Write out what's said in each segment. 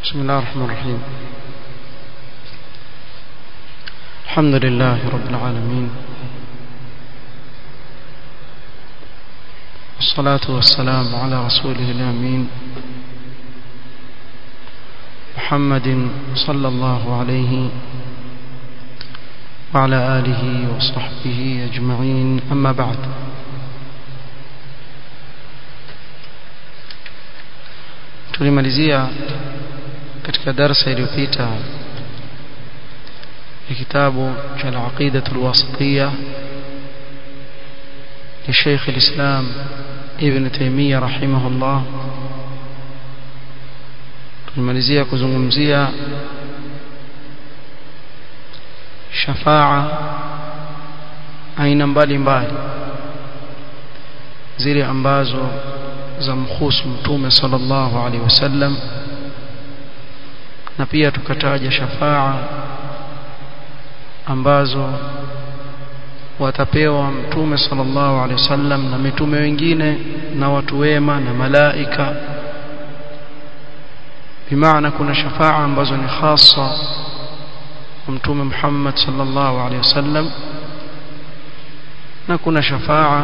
بسم الله الرحمن الرحيم الحمد لله رب العالمين والصلاة والسلام على رسوله الأمين محمد صلى الله عليه وعلى آله وصحبه أجمعين أما بعد tulimalizia katika darasa iliyopita ya kitabu cha al-aqida al-wasitiyya ya Sheikh al-Islam Ibn Taymiyyah rahimahullah tulimalizia kuzungumzia shafaa aina mbalimbali zile ambazo za mkhusu mtume sallallahu alaihi wasallam na pia tukataja shafaa ambazo watapewa mtume sallallahu alaihi wasallam na mitume wengine na watu wema na malaika bimaana kuna shafaa ambazo ni hasa kwa mtume Muhammad sallallahu alaihi wasallam na kuna shafaa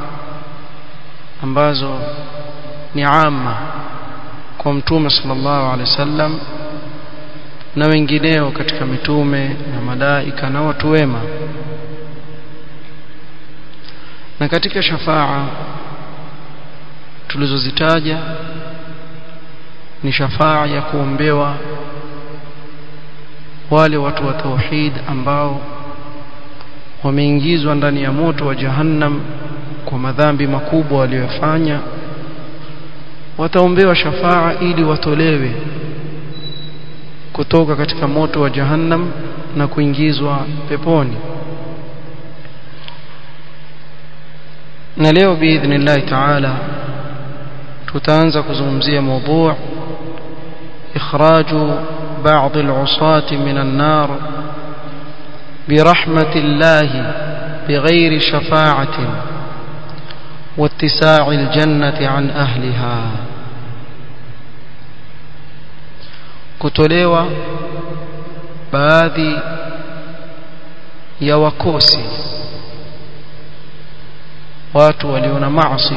ambazo ni amma kwa mtume sallallahu alaihi wasallam na wengineo katika mitume na malaika na watu wema na katika shafaa tulizozitaja ni shafaa ya kuombewa wale watu wa tauhid ambao wameingizwa ndani ya moto wa jahannam kwa madhambi makubwa waliyofanya wataombewa shafaa ili watolewe kutoka katika moto wa jahannam na kuingizwa peponi na leo biidhnillah taala tutaanza kuzungumzia mada ikhraju بعض العصاة من النار برحمة الله بغير شفاعة واتساع الجنة عن أهلها kutolewa baadhi ya wakosi watu walio na maasi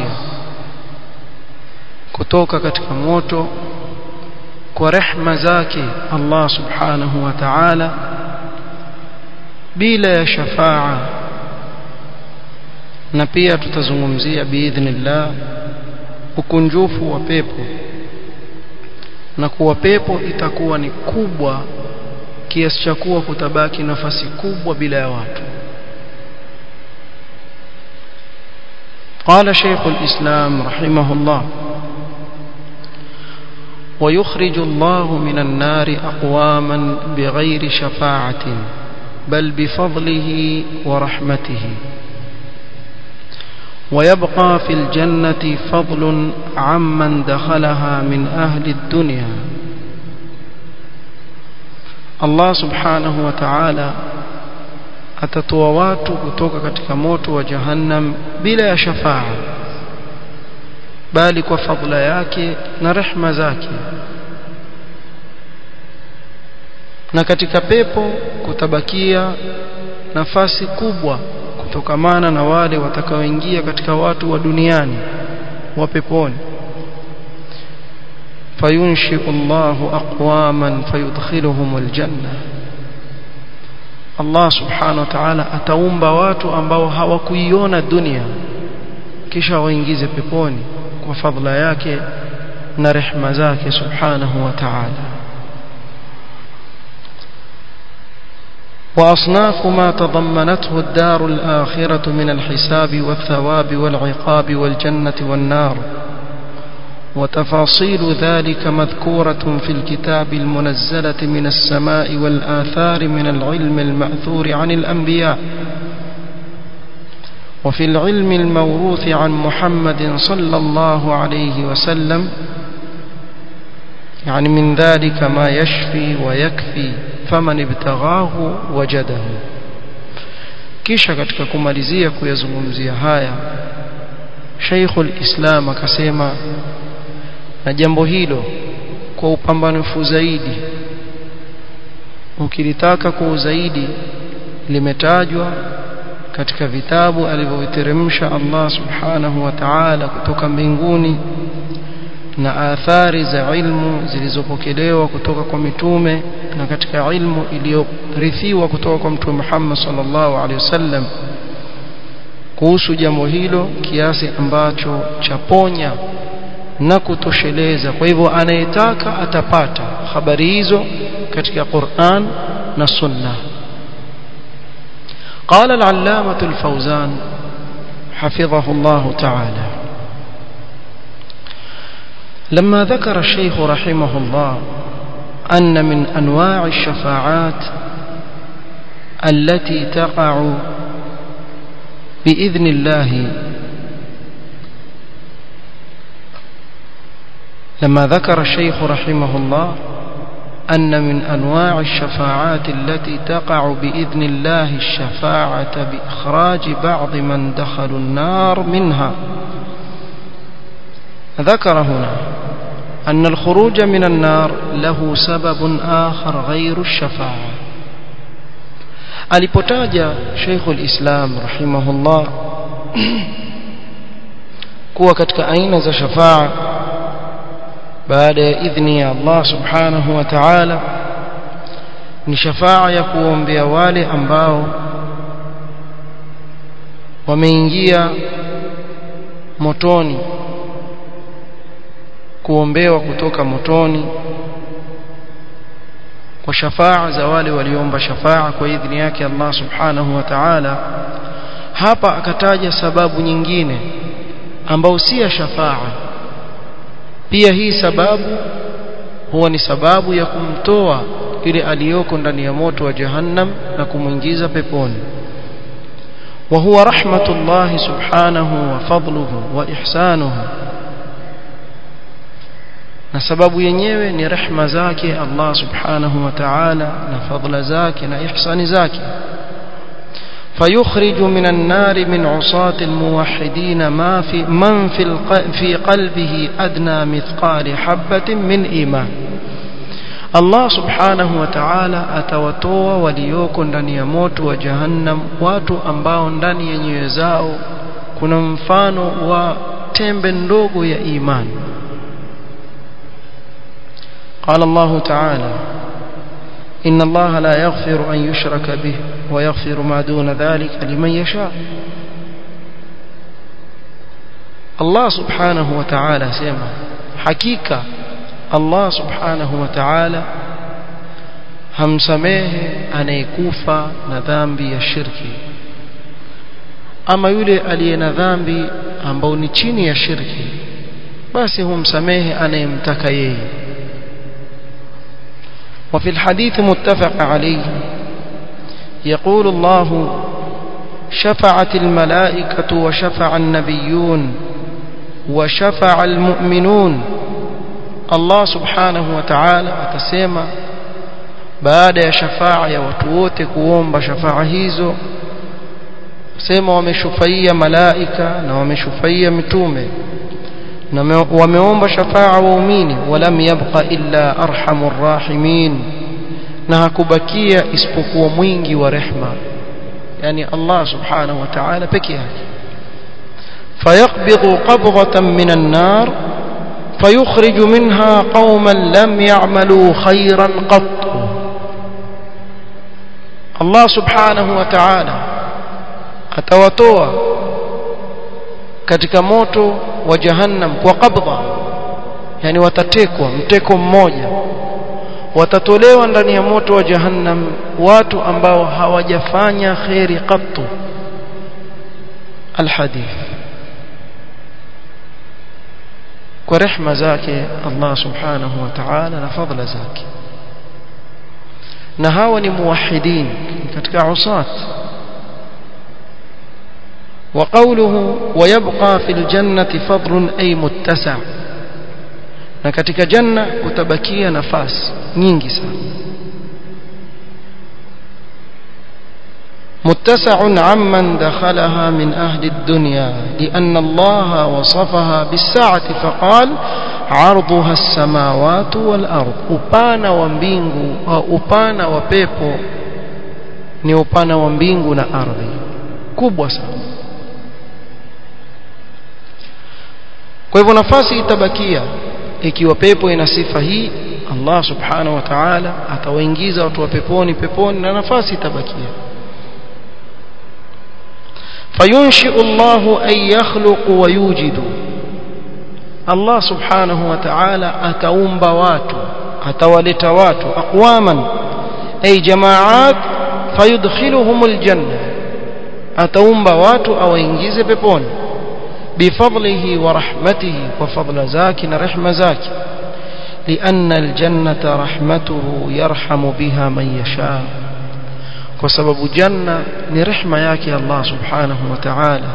kutoka katika moto kwa rehma zake Allah subhanahu wa ta'ala bila ya shafaa na pia tutazungumzia biidhnillah ukunjufu wa pepo na kuwa pepo itakuwa ni kubwa kiasi cha kuwa kutabaki nafasi kubwa bila ya watu قال شيخ الإسلام رحمه الله ويخرج الله من النار أقواما بغير شفاعة بل بفضله ورحمته ويبقى في الجنة فضل عمن دخلها من أهل الدنيا الله سبحانه وتعالى atatoa watu kutoka katika moto wa jahannam bila ya shafaa bali kwa fadla yake na rehma zake na katika pepo kutabakia nafasi kubwa kutokamana na wale watakaoingia katika watu wa duniani wa peponi fayunshi'u Allahu aqwaman fayudkhiluhum aljanna Allah subhanahu wa ta'ala ataumba watu ambao hawakuiona dunia kisha waingize peponi kwa fadhila yake na rehma zake subhanahu wa ta'ala وأصناف ما تضمنته الدار الآخرة من الحساب والثواب والعقاب والجنة والنار وتفاصيل ذلك مذكورة في الكتاب المنزلة من السماء والآثار من العلم المأثور عن الأنبياء وفي العلم الموروث عن محمد صلى الله عليه وسلم يعني من ذلك ما يشفي ويكفي faman ibtaghahu wajadahu kisha katika kumalizia kuyazungumzia haya Sheikhul Islam akasema na jambo hilo kwa upambanufu zaidi ukilitaka kwa zaidi limetajwa katika vitabu alivyoviteremsha Allah subhanahu wa ta'ala kutoka mbinguni na athari za ilmu zilizopokelewa kutoka kwa mitume na katika ilmu iliyorithiwa kutoka kwa mtume Muhammad sallallahu alaihi wasallam kuhusu jambo hilo kiasi ambacho chaponya na kutosheleza kwa hivyo anayetaka atapata habari hizo katika Qur'an na Sunna قال العلامة الفوزان حفظه الله تعالى لما ذكر الشيخ رحمه الله أن من أنواع الشفاعات التي تقع بإذن الله لما ذكر الشيخ رحمه الله أن من أنواع الشفاعات التي تقع بإذن الله الشفاعة بإخراج بعض من دخلوا النار منها ذكر هنا أن الخروج من النار له سبب آخر غير الشفاعة alipotaja Sheikhul Islam rahimahullah kuwa katika aina za shafaa baada ya idhni ya Allah subhanahu wa ta'ala ni shafaa ya kuombea wale ambao wameingia motoni kuombewa kutoka motoni kwa shafaa za wale waliomba shafaa kwa idhni yake Allah subhanahu wa ta'ala hapa akataja sababu nyingine ambao si ya shafaa pia hii sababu huwa ni sababu ya kumtoa yule aliyoko ndani ya moto wa jahannam na kumwingiza peponi وهو رحمة الله سبحانه وفضله وإحسانه na sababu yenyewe ni rehma zake Allah subhanahu wa ta'ala na fadla zake na ihsani zake فيخرج من النار من عصاة الموحدين ما في من في في قلبه أدنى مثقال حبة من إيمان Allah subhanahu wa ta'ala atawatoa walioko ndani ya moto wa jahannam watu ambao ndani ya nyoyo zao kuna mfano wa tembe ndogo ya imani قال الله تعالى إن الله لا يغفر أن يشرك به ويغفر ما دون ذلك لمن يشاء الله سبحانه وتعالى سيما حقيقة الله سبحانه وتعالى hamsamehe anayekufa na dhambi ya shirki ama yule aliye na dhambi ambao ni chini ya shirki basi humsamehe anayemtaka yeye وفي الحديث متفق عليه يقول الله شفعت الملائكة وشفع النبيون وشفع المؤمنون الله سبحانه وتعالى atasema baada ya shafaa ya watu wote kuomba shafaa hizo sema wameshufaia malaika na wameshufaia mitume na wameomba shafaa waumini walam yabqa illa arhamur rahimin na hakubakia isipokuwa mwingi wa rehma yani Allah subhanahu wa ta'ala peke yake fayaqbidhu qabghatan minan nar فيخرج منها قوما لم يعملوا خيرا قط الله سبحانه وتعالى atawatoa katika moto wa jahannam kwa qabdha yani watatekwa mteko mmoja watatolewa ndani ya moto wa jahannam watu ambao hawajafanya khairi qattu alhadith kwa rehma zake Allah subhanahu wa ta'ala na fadla zake na hawa ni muwahidin katika usat وقوله ويبقى في الجنة فضل أي متسع na katika janna kutabakia nafasi nyingi sana متسع عمن دخلها من أهل الدنيا لأن الله وصفها بالساعة فقال عرضها السماوات والأرض upana wa mbingu au upana wa pepo ni upana wa mbingu na ardhi kubwa sana kwa hivyo nafasi itabakia ikiwa pepo ina sifa hii Allah subhanahu wa ta'ala atawaingiza watu wa peponi peponi na nafasi itabakia fayunshi'u Allah an yakhluqu wa yujidu Allah subhanahu wa ta'ala ataumba watu atawaleta watu aqwaman ay jamaat fayudkhiluhum aljanna ataumba watu awaingize peponi bifadlihi wa rahmatihi wa fadla zaki na rehma zaki لأن الجنة رحمته يرحم بها من يشاء وسبب جنة لرحمة ياكي الله سبحانه وتعالى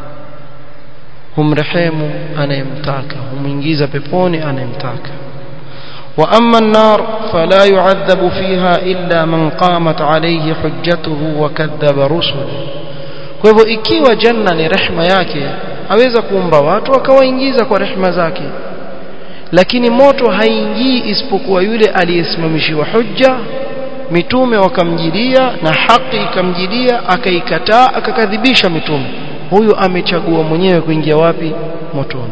هم رحيم أنا يمتاك هم إنجيز ببوني أنا يمتاك وأما النار فلا يعذب فيها إلا من قامت عليه حجته وكذب رسله kwa hivyo ikiwa janna ni rehma yake aweza kuumba watu akawaingiza kwa rehma zake lakini moto haingii isipokuwa yule aliyesimamishiwa hujja mitume wakamjilia na haki ikamjilia akaikataa akakadhibisha mitume huyu amechagua mwenyewe kuingia wapi motoni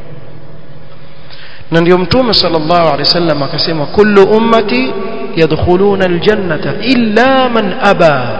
na ndio mtume sallallahu alaihi wasallam akasema kullu ummati yadkhuluna aljannata illa man aba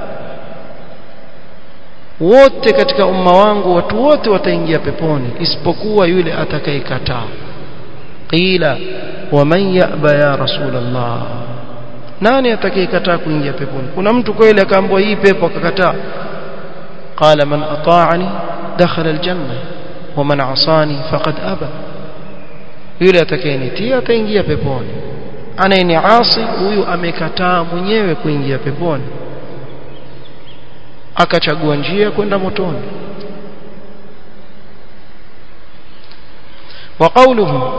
wote katika umma wangu watu wote wataingia peponi isipokuwa yule atakayekataa qila waman yaba ya rasulullah nani atakayekataa kuingia peponi kuna mtu kweli akaambiwa hii pepo akakataa qala man ata'ani dakhala aljanna waman asani faqad aba yule atakayenitia ataingia peponi anayeniasi huyu amekataa mwenyewe kuingia peponi akachagua njia kwenda motoni وقوله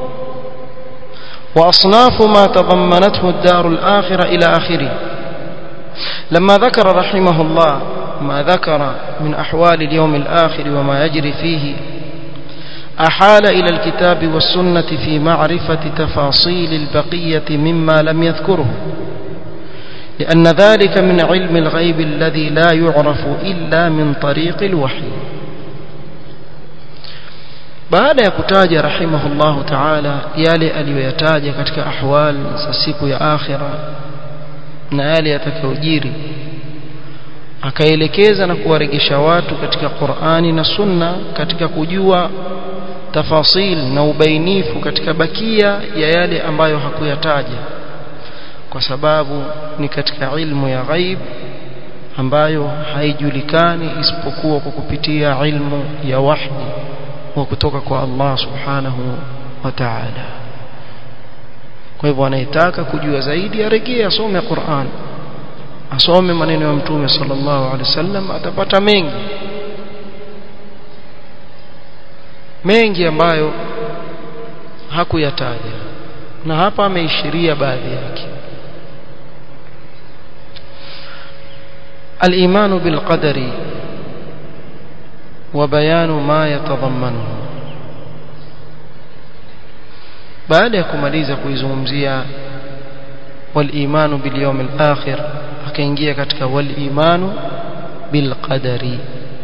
وأصناف ما تضمنته الدار الآخرة إلى آخره لما ذكر رحمه الله ما ذكر من أحوال اليوم الآخر وما يجري فيه أحال إلى الكتاب والسنة في معرفة تفاصيل البقية مما لم يذكره لأن ذلك من علم الغيب الذي لا يعرف إلا من طريق الوحي baada ya kutaja rahimahullahu ta'ala yale aliyoyataja katika ahwal za siku ya akhira na yale yatakayojiri akaelekeza na kuwaregesha watu katika Qur'ani na Sunna katika kujua tafasil na ubainifu katika bakia ya yale ambayo hakuyataja kwa sababu ni katika ilmu ya ghaib ambayo haijulikani isipokuwa kwa kupitia ilmu ya wahyi wa kutoka kwa Allah subhanahu wa ta'ala kwa hivyo anayetaka kujua zaidi aregee asome Qur'an asome maneno ya mtume sallallahu alaihi wasallam atapata mengi mengi ambayo hakuyataja na hapa ameishiria baadhi yake الإيمان بالقدر وبيان ما يتضمنه baada ya kumaliza kuizungumzia walimanu bilyawm alakhir akaingia katika walimanu bilqadari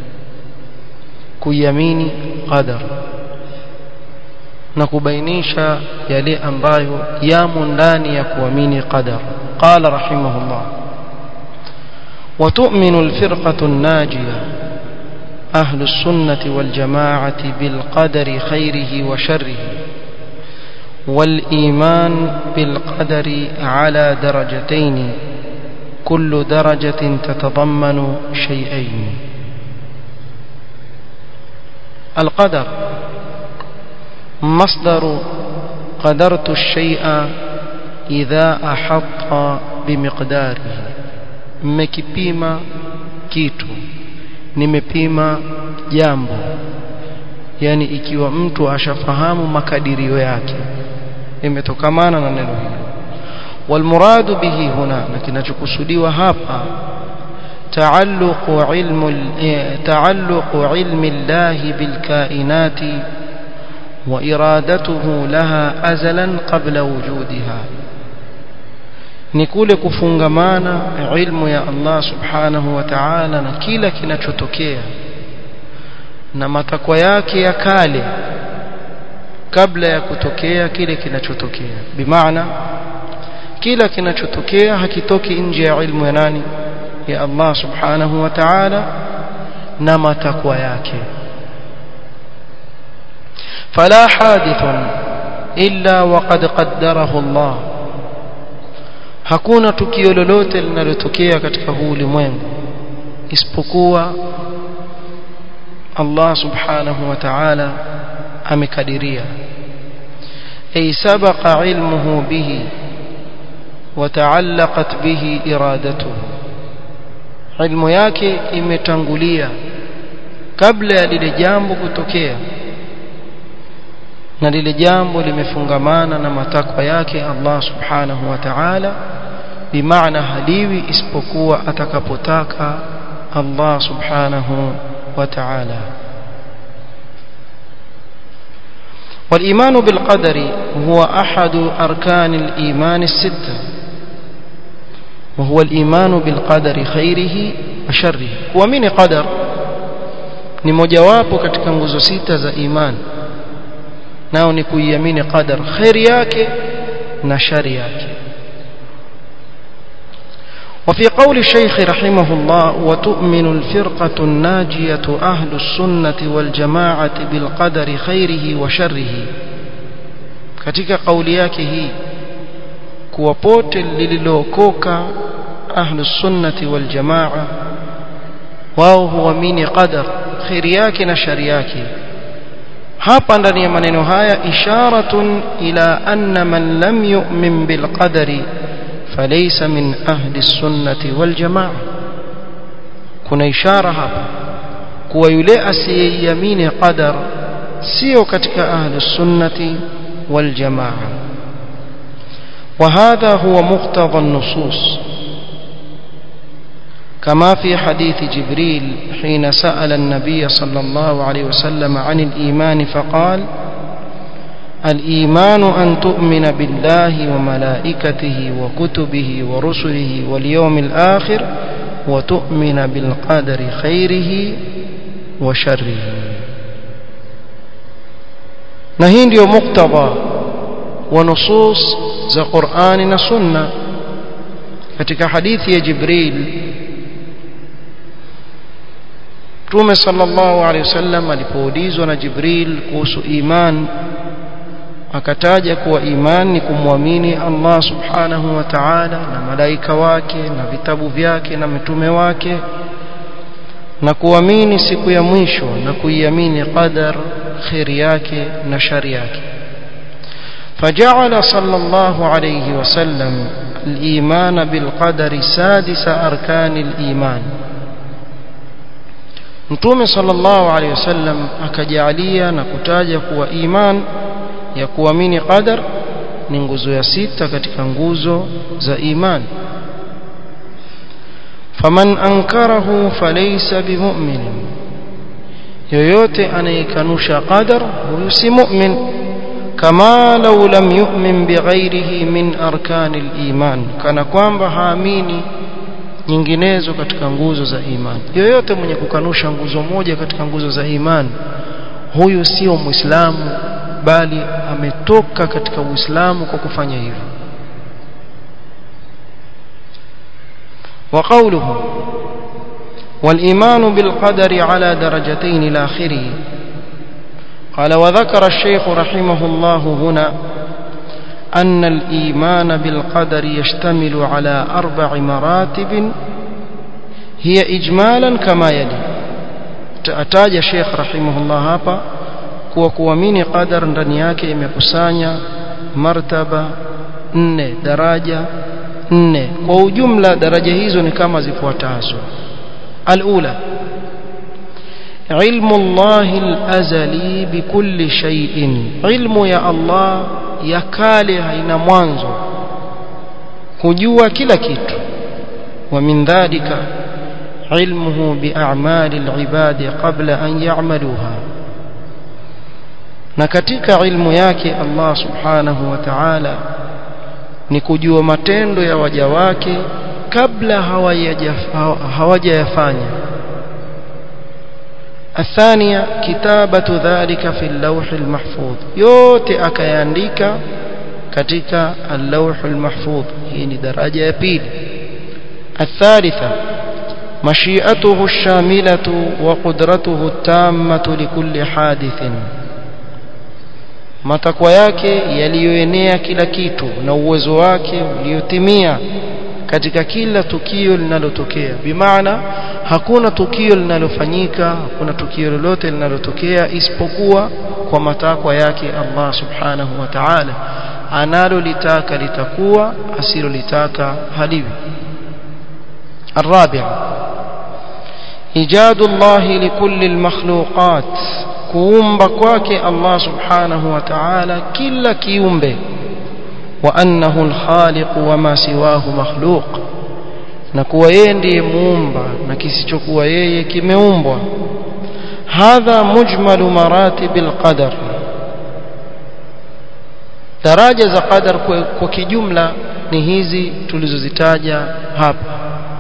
kuiamini qadar na kubainisha yale ambayo yamo ndani ya kuamini qadar qala rahimahullah وتؤمن الفرقة الناجية أهل السنة والجماعة بالقدر خيره وشره والإيمان بالقدر على درجتين كل درجة تتضمن شيئين القدر مصدر قدرت الشيء إذا أحط بمقداره mmekipima kitu nimepima jambo yani ikiwa mtu ashafahamu makadirio yake imetokamana na neno hilo walmuradu bihi huna na kinachokusudiwa hapa تعلق علم تعلق علم الله بالكائنات وإرادته لها أزلا قبل وجودها ni kule kufungamana ilmu ya Allah subhanahu wa ta'ala na kila kinachotokea na matakwa yake ya kale kabla ya kutokea kile kinachotokea bimaana kila kinachotokea hakitoki nje ya ilmu ya nani ya Allah subhanahu wa ta'ala na matakwa yake فلا حادث إلا وقد قدره الله hakuna tukio lolote linalotokea katika huu ulimwengu isipokuwa Allah subhanahu wa ta'ala amekadiria ay sabaqa ilmuhu bihi wa ta'allaqat bihi iradatuhu ilmu yake imetangulia kabla ya lile jambo kutokea na lile jambo limefungamana na matakwa yake Allah subhanahu wa ta'ala bimaana haliwi isipokuwa atakapotaka Allah subhanahu wa ta'ala والإيمان بالقدر هو أحد أركان الإيمان الستة وهو الإيمان بالقدر خيره وشره ومن قدر ni mojawapo katika nguzo sita za imani nao ni kuiamini qadar khairi yake na shari yake وفي قول الشيخ رحمه الله وتؤمن الفرقة الناجية أهل السنة والجماعة بالقدر خيره وشره katika kauli yake hii kuwa pote lililookoka ahlu sunnati wal jamaa wao huamini qadar khairi yake na shari yake hapa ndani ya maneno haya isharatun ila anna man lam yu'min bil qadari falaysa min ahli sunnati wal jamaa kuna ishara hapa kuwa yule asiyeiamini qadar sio katika ahli sunnati wal jamaa وهذا هو مقتضى النصوص كما في حديث جبريل حين سأل النبي صلى الله عليه وسلم عن الإيمان فقال الإيمان أن تؤمن بالله وملائكته وكتبه ورسله واليوم الآخر وتؤمن بالقدر خيره وشره نهين ديو مقتضى ونصوص ذا قرآن سنة katika hadithi ya Jibril Mtume sallallahu alaihi wasallam alipoulizwa na Jibril kuhusu iman akataja kuwa iman ni kumwamini Allah subhanahu wa ta'ala na malaika wake na vitabu vyake na mitume wake na kuamini siku ya mwisho na kuiamini qadar khairi yake na shari yake فجعل صلى الله عليه وسلم الإيمان بالقدر سادس أركان الإيمان Mtume sallallahu alaihi wasallam akajalia na kutaja kuwa iman ya kuamini qadar ni nguzo ya sita katika nguzo za iman. Faman ankarahu falaysa bimu'min. Yoyote anayekanusha qadar huyo si mu'min kama law lam yu'min bighairihi min arkanil iman kana kwamba haamini nyinginezo katika nguzo za imani yoyote mwenye kukanusha nguzo moja katika nguzo za imani huyu sio muislamu bali ametoka katika uislamu kwa kufanya hivyo وقوله والإيمان بالقدر على درجتين إلى آخره قال وذكر الشيخ رحمه الله هنا أن الإيمان بالقدر يشتمل على أربع مراتب هي إجمالا كما يلي أتاج الشيخ رحمه الله hapa kuwa kuamini qadar ndani yake imekusanya martaba nne daraja nne kwa ujumla daraja hizo ni kama zifuatazo alula علم الله الأزلي بكل شيء علم يا الله ya kale haina mwanzo kujua kila kitu wa min dhalika ilmuhu bi'amali al-ibadi qabla an ya'maluha na katika ilmu yake Allah subhanahu wa ta'ala ni kujua matendo ya waja wake kabla hawajayafanya الثانية كتابة ذلك في اللوح المحفوظ yote akayaandika katika اللوح المحفوظ hii ni daraja ya pili الثالثة مشيئته الشاملة وقدرته التامة لكل حادث matakwa yake yaliyoenea kila kitu na uwezo wake uliotimia katika kila tukio linalotokea bimaana hakuna tukio linalofanyika hakuna tukio lolote linalotokea isipokuwa kwa matakwa yake Allah subhanahu wa ta'ala analolitaka litakuwa asilolitaka haliwi الرابع إيجاد الله لكل المخلوقات kuumba kwake Allah subhanahu wa ta'ala kila kiumbe wa annahu al-khaliq wa ma siwahu makhluq na kuwa yeye ndiye muumba na kisichokuwa yeye kimeumbwa hadha mujmalu maratib al-qadar daraja za qadar kwa, kwa kijumla ni hizi tulizozitaja hapa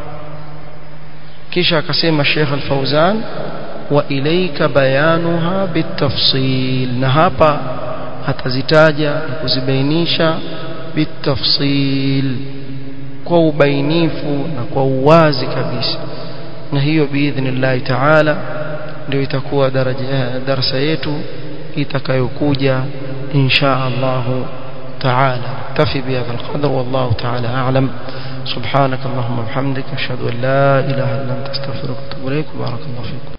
kisha akasema Sheikh Al-Fauzan وإليك بيانها بالتفصيل نهابا atazitaja na kuzibainisha bitafsil kwa ubainifu na kwa uwazi kabisa na hiyo biidhnillahi taala ndio itakuwa daraja darasa yetu itakayokuja insha Allah taala tafi bihadha alqadr wallahu taala a'lam سبحانك اللهم وبحمدك اشهد ان لا اله الا انت استغفرك واتوب اليك بارك الله فيكم